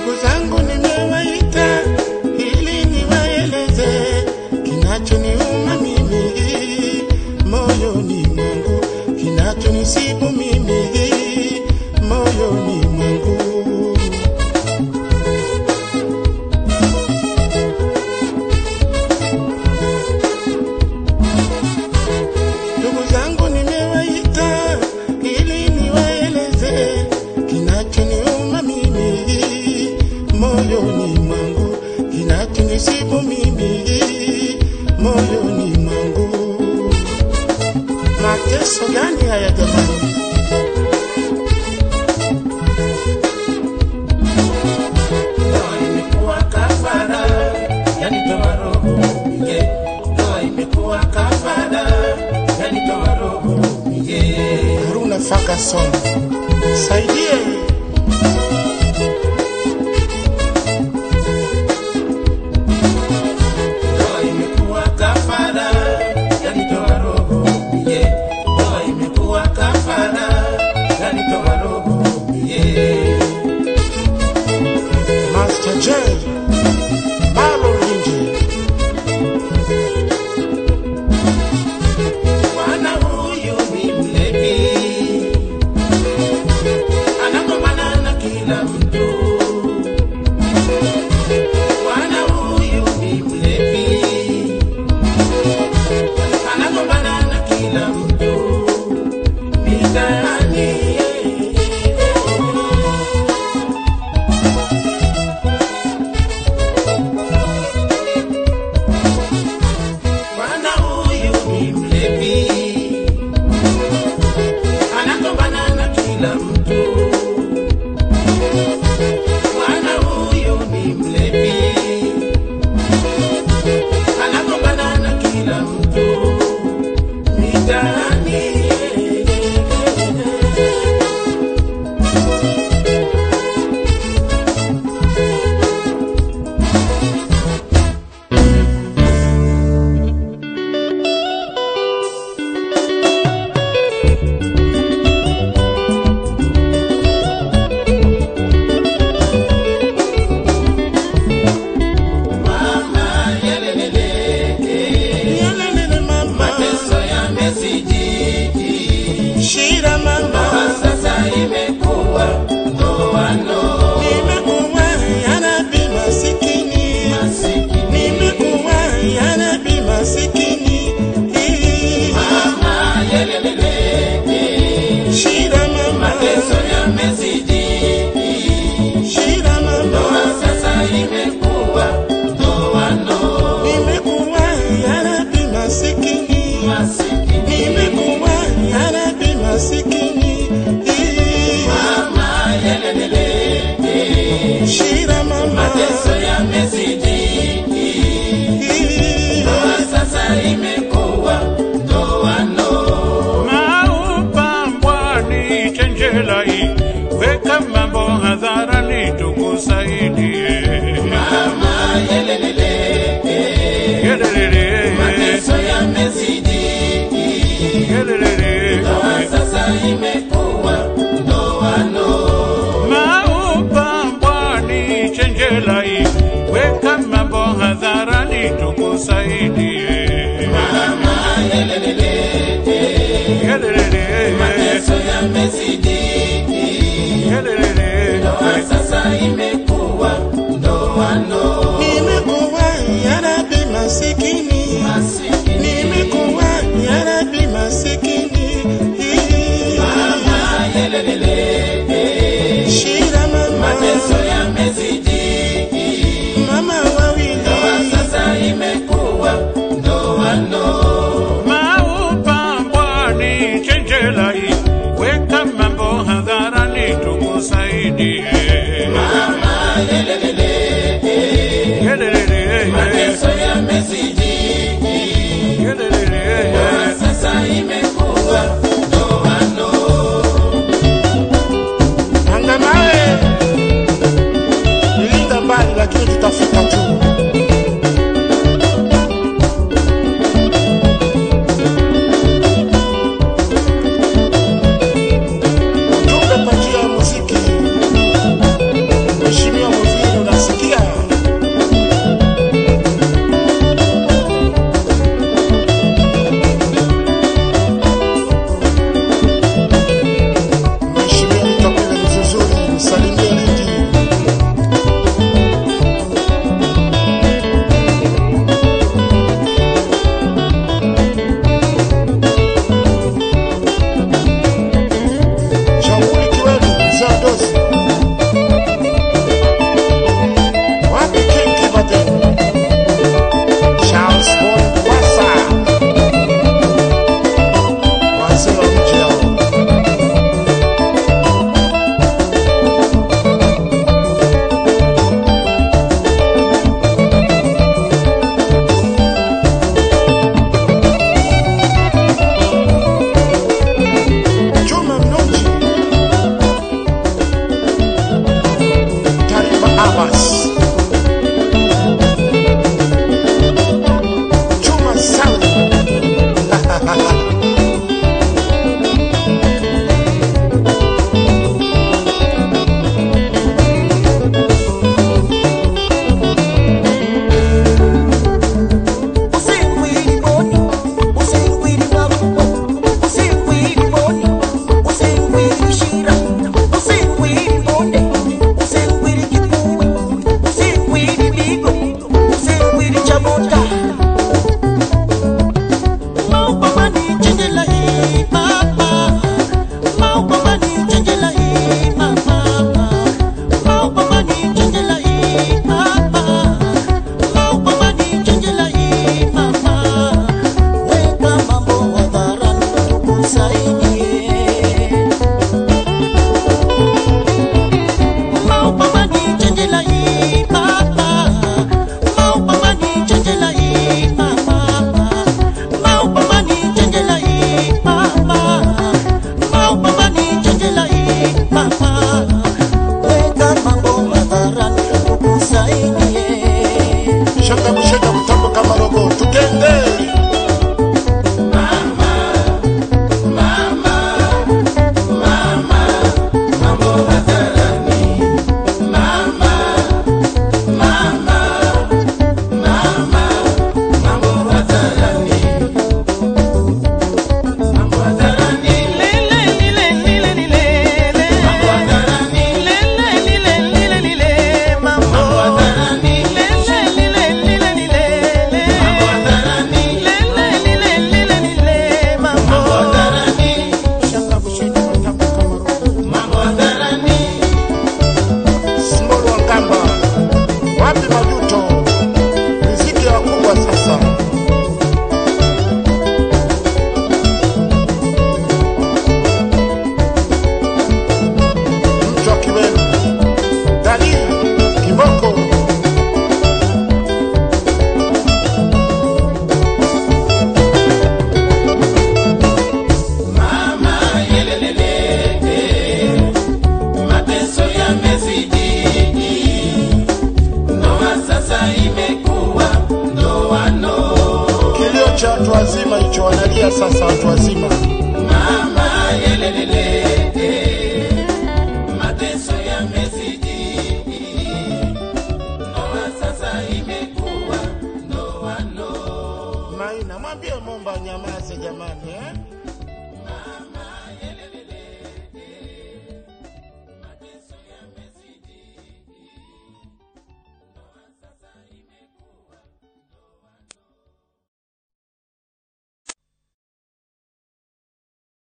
Ndugu zangu nimewaita ili niwaeleze kinachoniuma mimi moyoni mwangu, kinachonisibu mimi moyoni mwangu. Ndugu zangu nimewaita ili niwaeleze kinachoniuma mimi moyoni mwangu, kinachonisibu mimi moyoni mwangu. Mateso gani haya jamani? Ndoa imekuwa kafara, yanitoa roho ye. Ndoa imekuwa kafara, yanitoa roho ye. Haruna Ferguson, saidie Ndoa imekuwa kafara, yanitoa roho ye. Ndoa imekuwa kafara, yanitoa roho ye. Master J, Marlon Linje, Bwana huyu ni mlevi, anagombana na kila mtu. Bwana huyu ni mlevi, anagombana na kila mtu mitaani. Bwana huyu ni mlevi, anagombana na kila mtu. Bwana huyu ni mlevi, anagombana na kila mtu mitaani. Mama yelelele, Yelelele mama, mateso yamezidi. shida mama, Sasa imekuwa ndoano nimekuwa yanabi masikini, masikini. nimekuwa yanabi masikini, Mama yelelele, shida mama, mateso yamezidi. shida mama, Sasa imekuwa ndoano nimekuwa yanabi masikini, masikini. nimekuwa yanabi masikini, Mama yelelele, shida mama, mateso yamezidi. Sasa imekuwa ndoano Maupambwani chenjelai, weka mambo hadharani tukusaidie. Mama yelelele, Yelelele, mateso yamezidi. yelelele. Sasa imekuwa ndoano Maupambwani chenjelai, weka mambo hadharani tukusaidie. Mama yelelele, Yelelele, mateso yamezidi. yelelele. Sasa imekuwa ndoano nimekuwa yanabi masikini, masikini. nimekuwa yanabi masikini, Mama yelelele, shida mama, mateso yamezidi. mama wawili, Sasa imekuwa ndoano Maupambwani chenjelai, weka mambo hadharani tukusaidie. Mama yelelele, Yelelele, mateso yamezidi. yelelele. Sasa imekuwa ndoano anga nawe nilinda mbali, lakini tutafika juu. Ujumbe kwa njia ya muziki, Mheshimiwa Muziki wazima hicho wanalia sasa watu wazima mama yelelele mateso yamezidi ndoa sasa imekuwa ndoano maina mwambie momba nyamaze jamani eh?